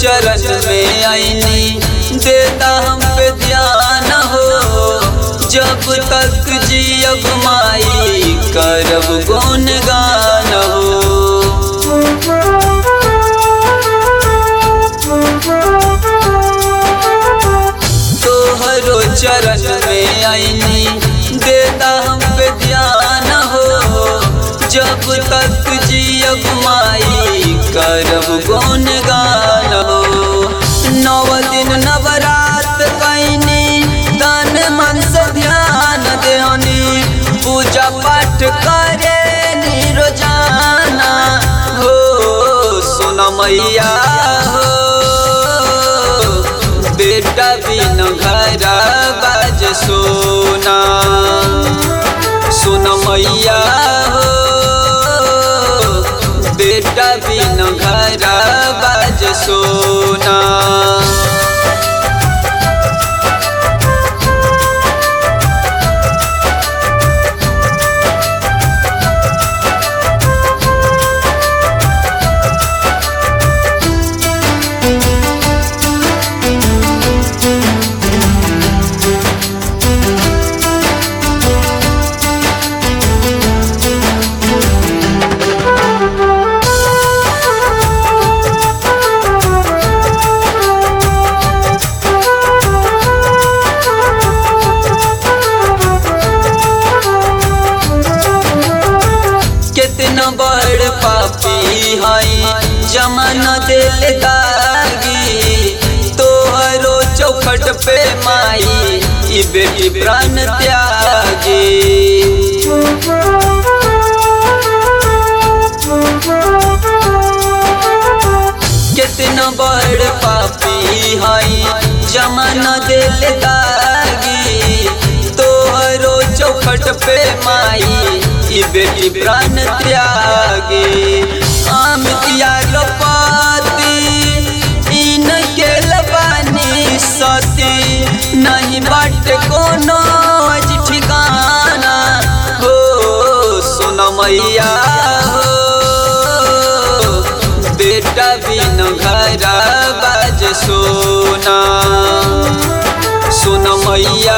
चरण में आईनी देता हम पे ध्यान हो जब तक जियब माई करब गुण गान हो तोहरो चरण में आईनी देता हम पे ध्यान हो जब तक जियब माई करब गुण गान हो नव दिन नवरात कैनी तन मन से ध्यान देहनी पूजा पाठ करे नी रोजाना हो सुन मैया हो बेटा बिन घर बाज सोना सुन मैया हो बेटा बिन घर बाज सोना कितना बड़ पापी हई जमन दिल दागी तोहरो चौखट पे माई ई बेटी प्राण त्यागी कितना बड़ पापी हई जमन दिल दागी तोहरो चौखट पे माई ई बेटी प्राण त्यागी आम किया लोपाती इन के लबानी सती नहीं बाट कोनो आज ठिकाना हो सुन मैया हो बेटा बिन घर बाज सोना सुन मैया